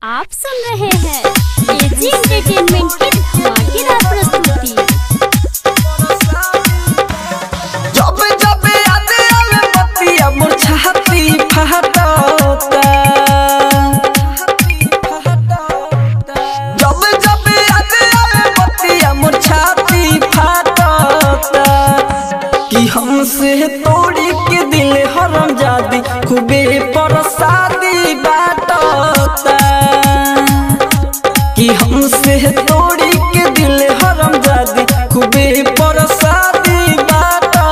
आप सुन रहे हैं एजी एंटरटेनमेंट की धमाकेदार प्रस्तुति जब जब याद आवे बतिया मोर छाती फहटता जब जब याद आवे बतिया मोर छाती फहटता कि हमसे तोड़ी के दिल हरम जादी खूबे परसादी बाटता कि हमसे तोड़ी के दिल हरम जादी खूबे परसादी बाटता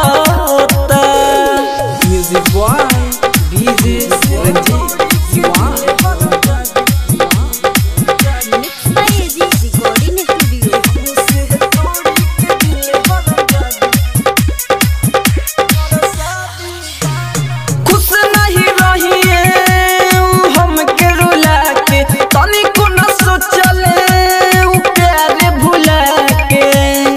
music boy DJ Ranjeet Diwan mix by AG recording studio खुश नहीं रहिए हमके रुला के तनिको न सोचले उ प्यारे भुला के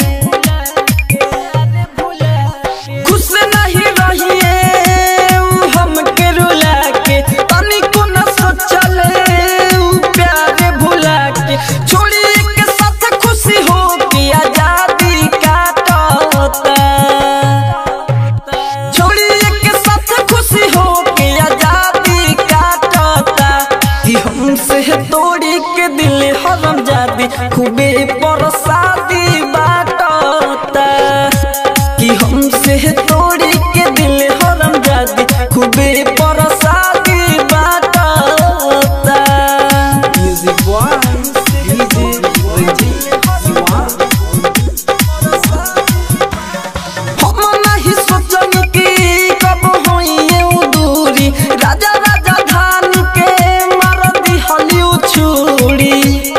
खुश नहीं रहिए हमके रुला के तनिको न सोचले उ प्यारे भुला के छोड़ी के साथ खुशी हो के आजादी काटता छोड़ी के साथ खुशी हो के आजादी काटता कि हमसे तोड़ी के दिल हरम जादी खूबे परसादी बाटता कि हमसे तोड़ी के दिल हरम जादी खूबे परसादी बाटता music boy DJ Ranjeet Diwan हम नहीं सोचनी कि कब होइए उ दूरी राजा राजा धान के मार दी हलिउ छुरी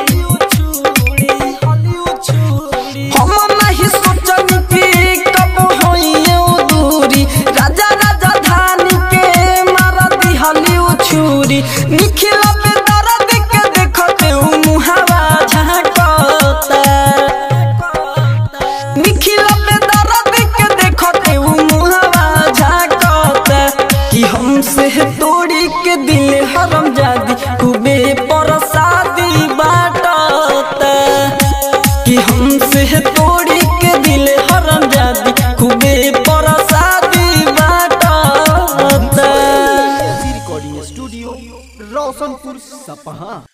हम नहीं सोचनी कि कब होइए उ दूरी राजा राजा धान के मार दी हलिउ छुरी निखिला पे दर्द के देखते उ मुहावा झांकता निखिला पे दर्द के देखते उ मुहावा झांकता कि हमसे तोड़ी के दिल हरम जादी खूबे परसादी बाटता कि हमसे तोड़ी के दिल हरम जादी खूबे परसादी बाटता रिकॉर्डिंग स्टूडियो रोशनपुर सपहा